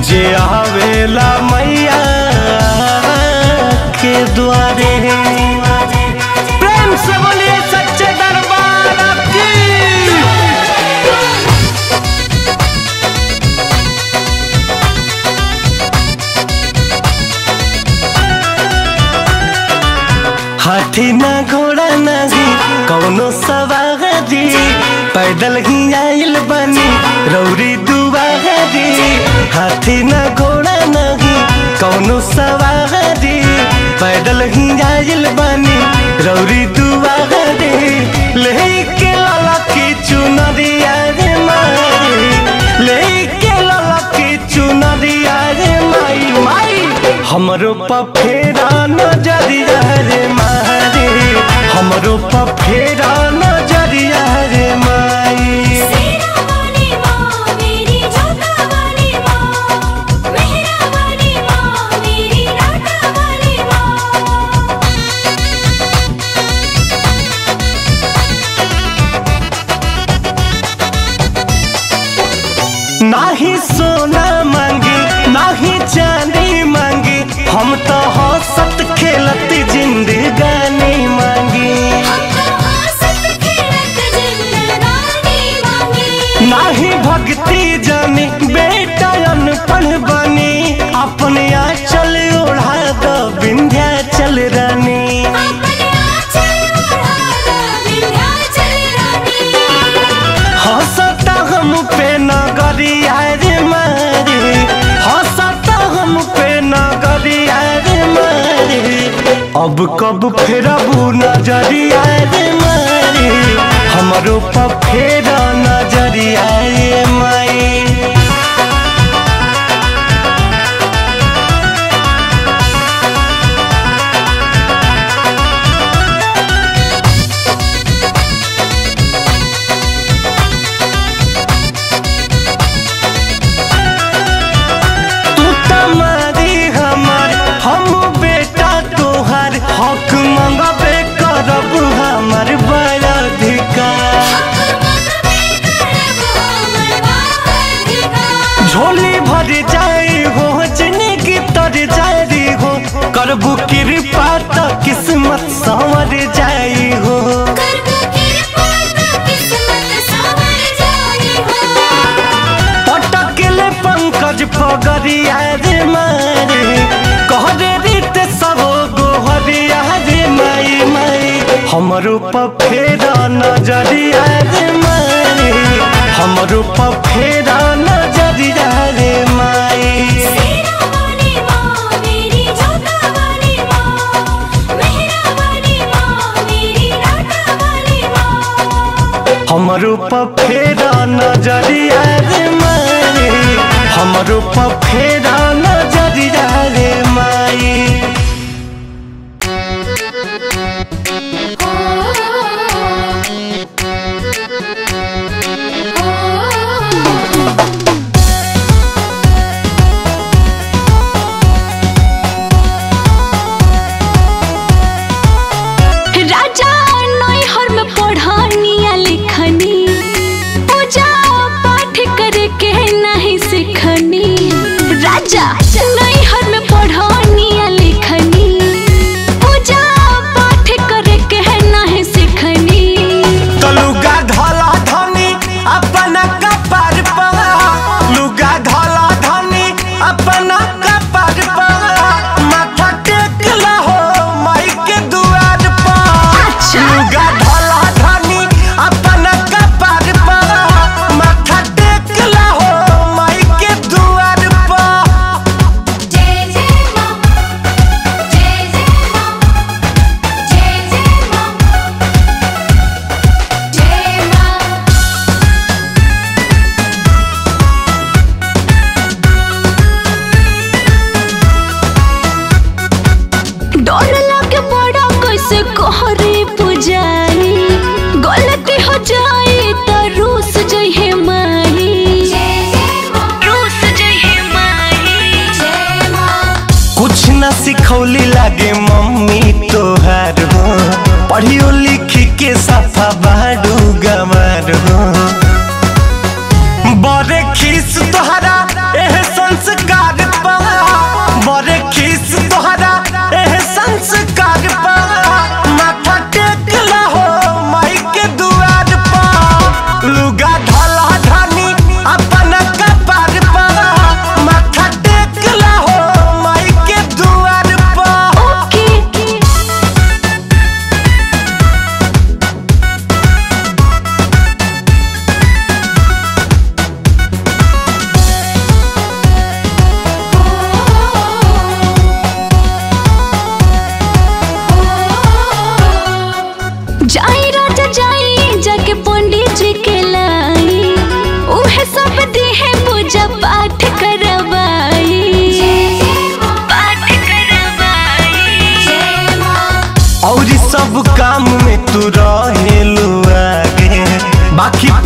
जे आवेला मैया के द्वारे प्रेम से बोलिए सच्चे दरबार की हाथी ना घोड़ा नाही कौनो सवारी पैदल ही आइल बनी रौरी दुआरी हाथी ना घोड़ा नाही कौनो सवारी पैदल ही आइल बनी रौरी दुआरी लेके लाला की चुनरिया रे माई लेके लाला की चुनरिया रे माई माई हमरो पफेरा नजरिया रे मारे हमरो पफेरा नजरिया रे माई सेना वाली माँ मेरी जोता वाली माँ मेहरा वाली माँ मेरी राधा वाली माँ नाही सोना मांगी नाही चांदी मांगी हम तो हंसत खेलत जिंदगानी मांगी हमको हंसत खेलत जिंदगानी मांगी नाही भक्ति जानी बेटा अनपढ़ बनी अपने आंचल ओढ़ा दो विंध्याचल रानी अपने आंचल ओढ़ा दो विंध्याचल रानी हंसता हम पे नगरिया रे मारे हंसता हम पे नगरिया रे मारे अब कब फेरबू नजरिया रे मारे हमरो पर फेरा नजरिया रे माई तू तमारी हमार हम बेटा तोहार हक मंगबे करब हमार बड़ा अधिकार झोली भर जाए हो जिंदगी तर जारी हो करबू कृपा तो किस्मत संवर जाई हो पटकले पंकज पगरिया रे मारे कहरे रीत सब गोहरिया रे माई माई हमरो पफेरा नजरिया रे मारे हमरो पफेरा नजरिया रे माई हमरो पफेरा नजरिया रे मारे हमरो पफेरा नजरिया रे माई राजा नैहर में पढ़निया लिखनी पूजा पाठ करे के नहीं सिखनी राजा नैहर में पढ़निया लिखनी पूजा पाठ करे के नहीं सिखनी लुगा धला धनी अपना कपार पर लुगा धला धनी अपना कपार पर माथा टेक लहो माई के दुआर पर अच्छा। लुगा धला धनी अपना कपार पर माथा टेक लहो माई के दुआर पर जय जय मां जय जय मां जय जय मां जय मां डर लगे बड़ा कैसे कहरे पुजारी गलती हो जाए तो रूस जइहे माही रूस जइहे माही कुछ न सिखौली लागे मम्मी तोहार हो पढ़ियो लिखी के सफा बाडू गमार हो बड़े खीस तोहरा एह संस्कार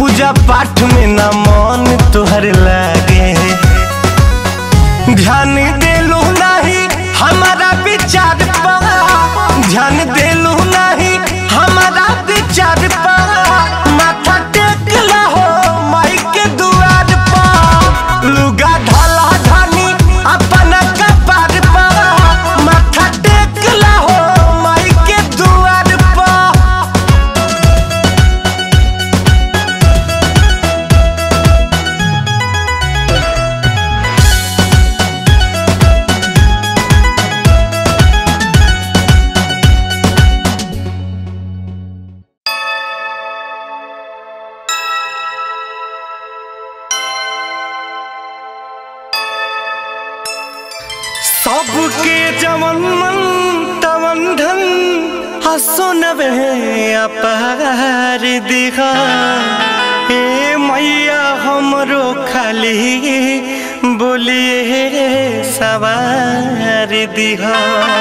पूजा पाठ में न मन तुहर लागे ध्यान देलू नहीं हमारा विचार पा ध्यान देलू नहीं हमारा विचार पा माथा टेक हो माई के दुआर पा लुगा ढाला ढानी अपना कपार पा माथा टेक हो माई के दुआर पा सबके जवन मन तवन धन हसो नवे अपार दिखा ए मैया हमरो खाली बोलिए सवार दिखा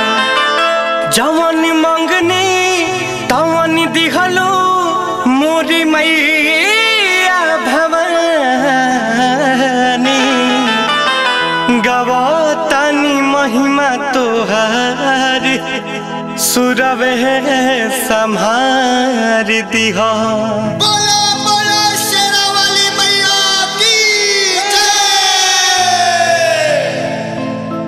जवन मंगनी तवन दिखलो मोरी मैया भवानी गवातानी महिमा तोहार सुरवे संहार दिहा बोला बोला शेरा वाली मैया की जय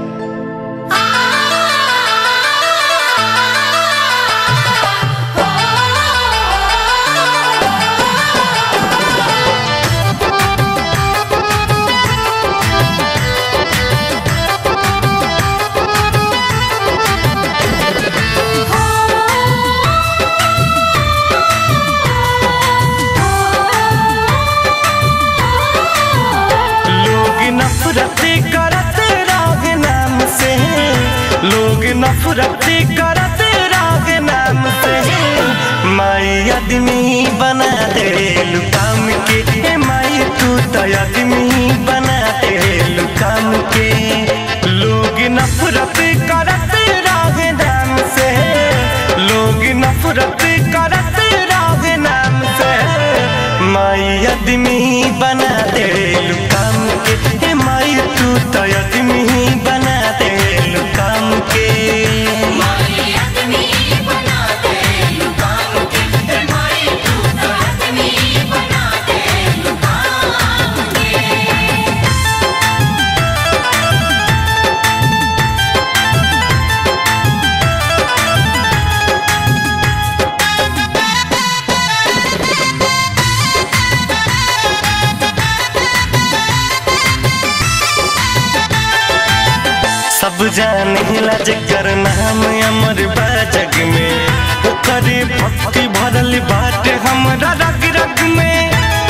लोग नफरत करत राग नाम से लोग नफरत करत राग नाम से माई आदमी बना दे काम के ए माई तू तो आदमी बना दे काम के लोग नफरत करत राग नाम से लोग नफरत करत राग नाम से माई आदमी बना दे काम के हे माई तू तो आदमी बना दे काम के सब जाने ला जकर नाम अमर बा जग में ओकरे भक्ति भरल बाट हमरा रग रग में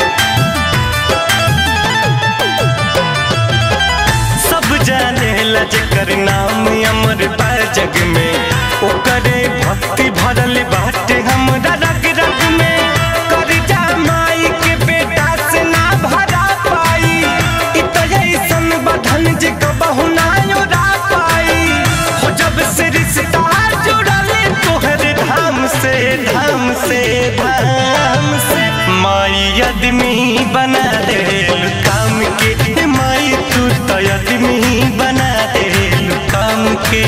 सब जाने ला जकर नाम अमर बा जग में ओकरे भक्ति भरल बाट हमरा रग रग में कर जा माई के बेटा से ना भरा पाई इ तो ऐसन बधन जे कबहु ना योरा पाई हो जब से रिश्ता जुड़ल तोहर धाम से धाम से धाम से माई आदमी बना दे काम के माई तू तो आदमी बना दे काम के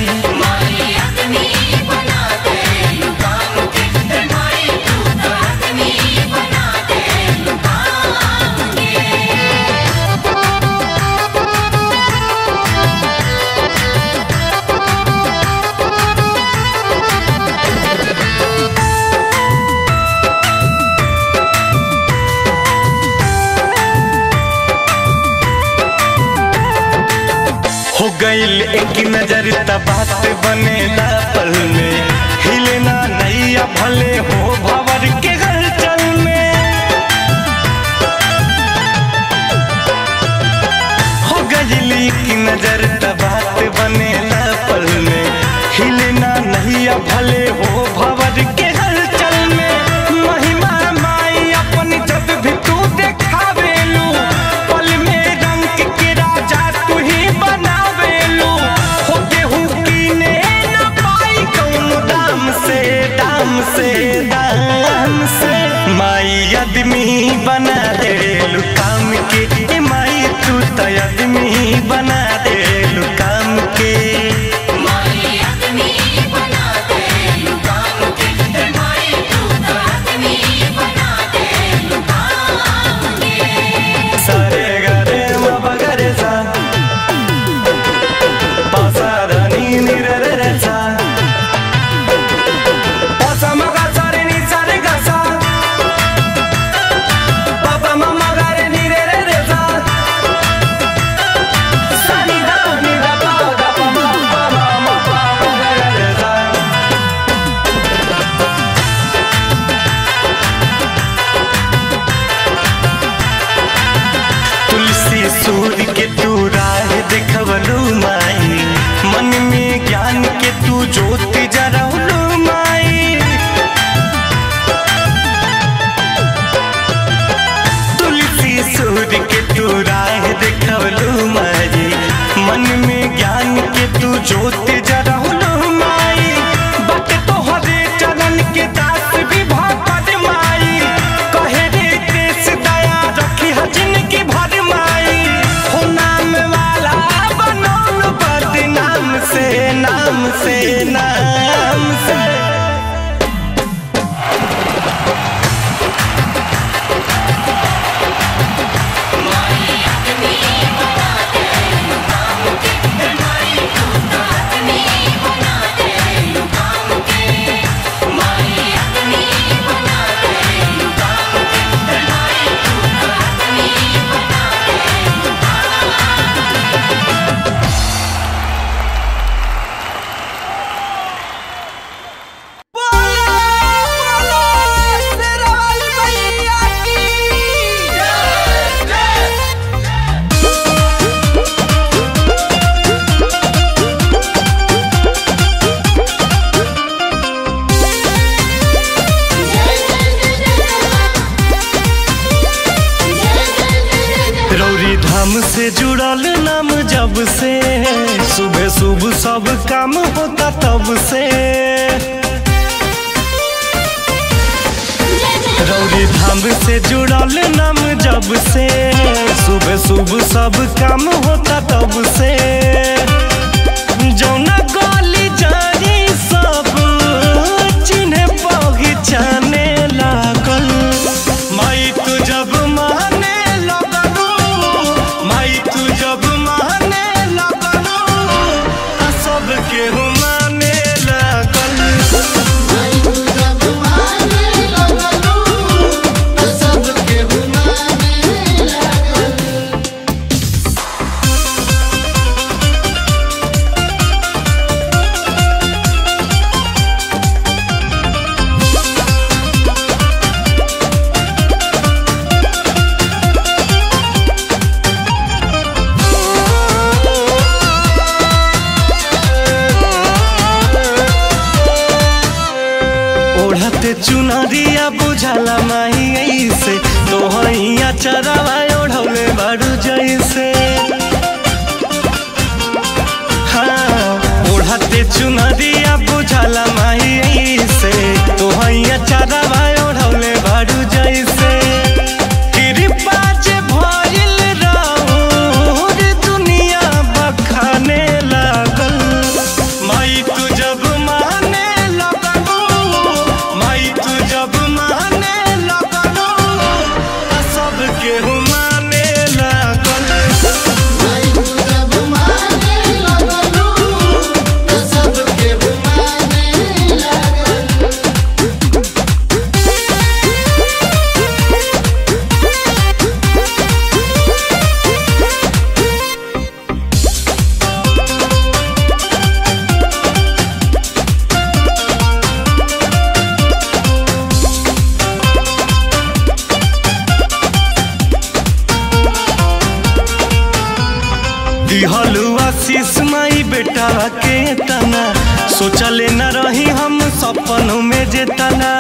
हो गईल एक नजर त बात बनेला पल में हिलना नैया भले हो भवर के हलचल में हो गईल एक नजर त बात बनेला पल में हिलना नैया भले हो भवर के हलचल में महिमा माई अपन जब भी तू देखावेलू पल में रंग के राजा तू ही बनावेलू हो गेहूं कीने न पाई कौन दाम से दाम से दाम से माई आदमी बना दे काम के ए माई तू तो आदमी बना दे काम के माई आदमी बना दे लुकाम के माई तू तो आदमी बना दे लुकाम के सारे गरे म बगरे सा पासा धनी निरे रे सा पासा मगा सारे नि सारे गा सा पापा मम्मा गरे निरे रे रे सा सानी दा नि दा पा दा पा मा पा मा मा पा मा गा रे रे सा तुलसी सूर्य के तू राह देखवलू माई मन में ज्ञान के तू ज्योति जरवलू माई तुलसी सूर्य के तू राह देखवलू माई मन में ज्ञान के तू ज्योति जरवलू माई बट तोहरे चरण के दास भी भगवत माई कहे रे देश दया रखी हजन की भर माई हो नाम वाला बनौल बद नाम से नाम से नाम से रौरी धाम से जुड़ल नाम जब से सुबह सुबह सब काम होता तब से रौरी धाम से जुड़ल नाम जब से सुबह सुबह सब काम होता तब से जौना गली जारी सब चिन्हे पहचाने लागल माई तू जब माने लगलू माई तू जब माने लगलू आ सब केहू माने लागल ओढ़ते चुनरिया बुझाला माही ऐसे तोहैया चरावा ओढ़ौले बारू जैसे हाँ ओढ़ते चुनरिया बुझाला माही ऐसे तोहैया चरावा ओढ़ौले बारू जैसे कृपा जे भइल रहूर दुनिया बखाने लागल माई तू जब माने लगलू माई तू जब माने लगलू आ सब केहू माने लागल दिहलू आशीष माई बेटा के तना सोचले न रही हम सपनों में जे तना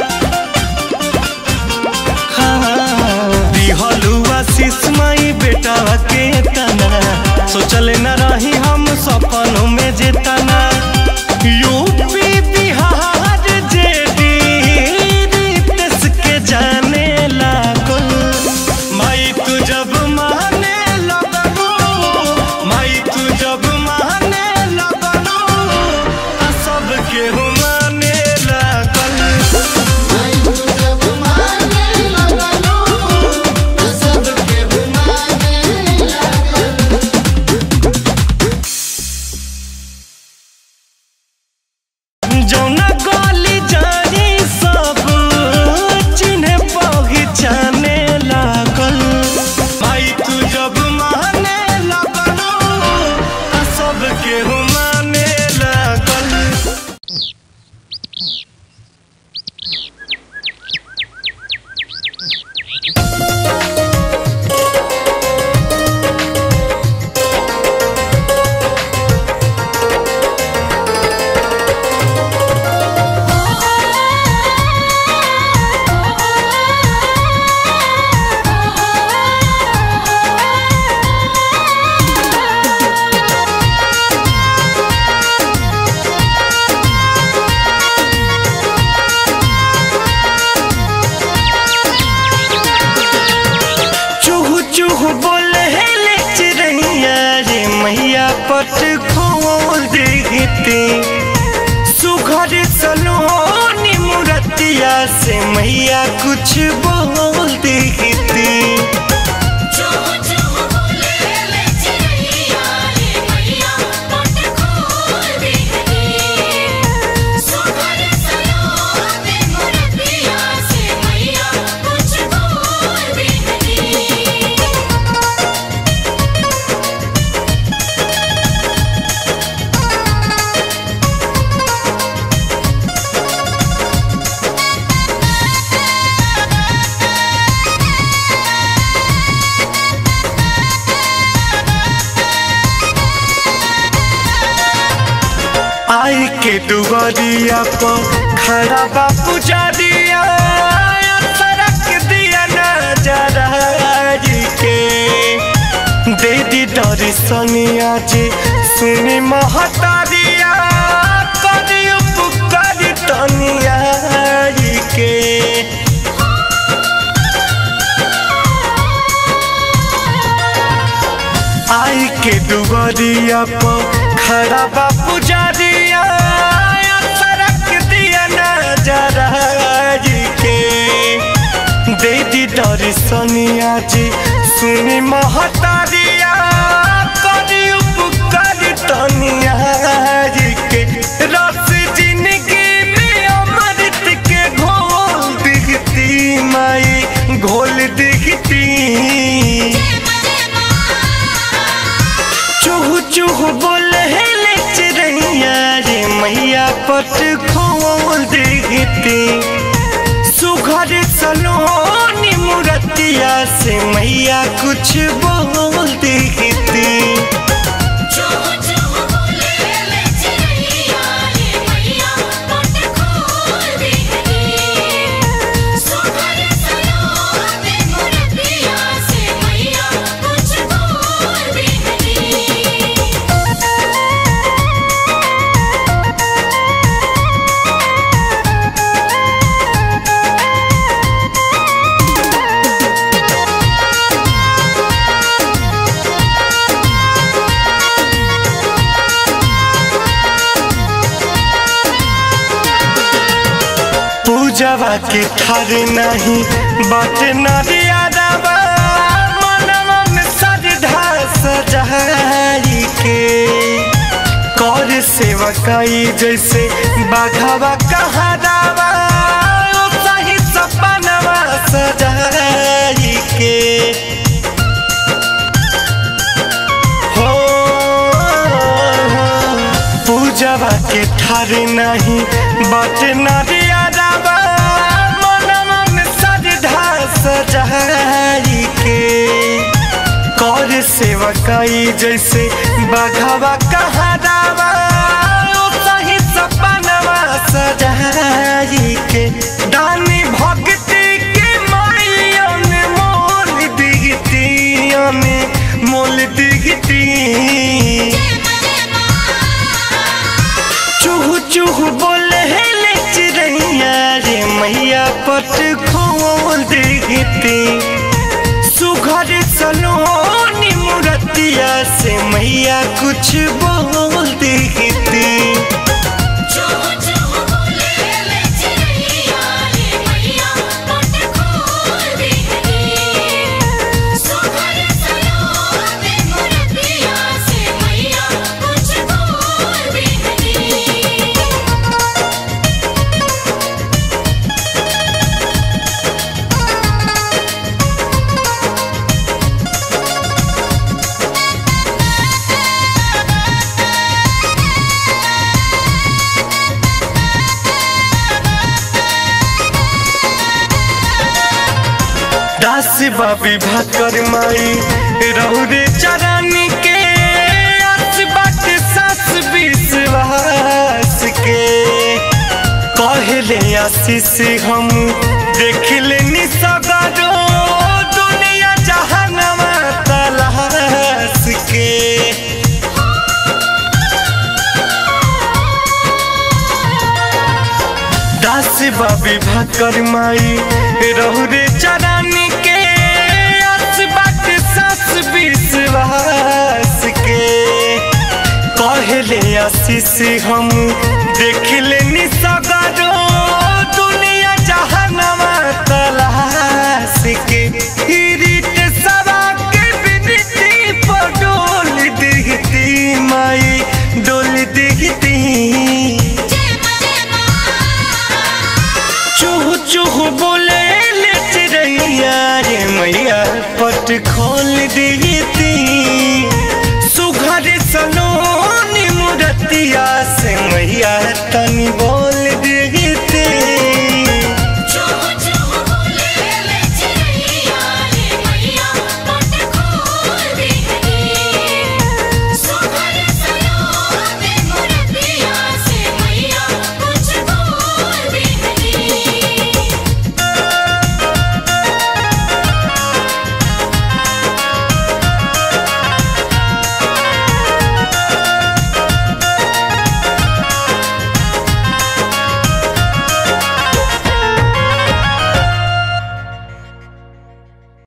हाँ, दिहलू आशीष माई बेटा के तना सोचले न रही हम सपनों में जे तना यूपी बिहार जेडी देश के जाने लागल चूहू चूहू बोले ले चिड़ैया रे मैया पट खोल देते सुघर सलोनी मुरतिया से मैया कुछ बोल देते जो जो बोले ले चिड़ैया रे मैया पट खोल देती सुगर सलोने मुरतिया से मैया कुछ बोल देती आई के दुआरिया पर खड़ा बा पुजारिया सड़क दिया नजर के दे दी दर्शनिया जी सुनी महतारिया करी उपकार तनिया के आई के दुआरिया पर खड़ा बा पुजारिया सड़क दिया नजर के दे दी दर्शनिया जी सुनी महतारिया करी उपकार तनिया के रस जिंदगी में अमृत के घोल दिखती माई घोल दिखती चूहू चूहू बोले ले चिड़ैया रे मैया पट खोल देती सुघर सलोनी मुरतिया से मैया कुछ बोल देती जो जो बोले ले चिड़ैया रे मैया पट खोल देती सुगर सलोने मुरतिया से मैया कुछ बोल देती पूजवा के थार नहीं बात नरियादवा मनवा में श्रद्धा सजाई के कर सेवकाई जैसे बाघावा कहादावा सही सपनवा सजाई के हो पूजवा के ठार नहीं बात नरियादवा मनवा में श्रद्धा सजाई के कर सेवकाई जैसे बाघावा कहादावा सही सपनवा सजाई के दानी भक्ति के मायन मोल दिगती मोल दिगती चूहू चूहू बोले ले चिड़ैया रे मैया पट खोल देती सुघर सलोनी मुरतिया से मैया कुछ बोल देती जो जो बोले ले चिड़ैया रे मैया पट खोल देती सुगर सलोने मुरतिया से मैया कुछ बोल देती चूहू बाबी भाकर माई रौरे चरानी के आस बाटे सास विश्वास के कहले आशीष हम देख लेनी सगरो दुनिया जहानवा तलाश के दास बाबी भाकर माई रहुरे चरानी के आस बाटे सास विश्वास के कहले आशीष हम देख लेनी सगरो दुनिया जहानवा तलाश के रीत सवा के बिनती पर डोल दिखती माई डोल दिखती चूह चूह बोले ले चिड़ैया रे मैया पट खोल दी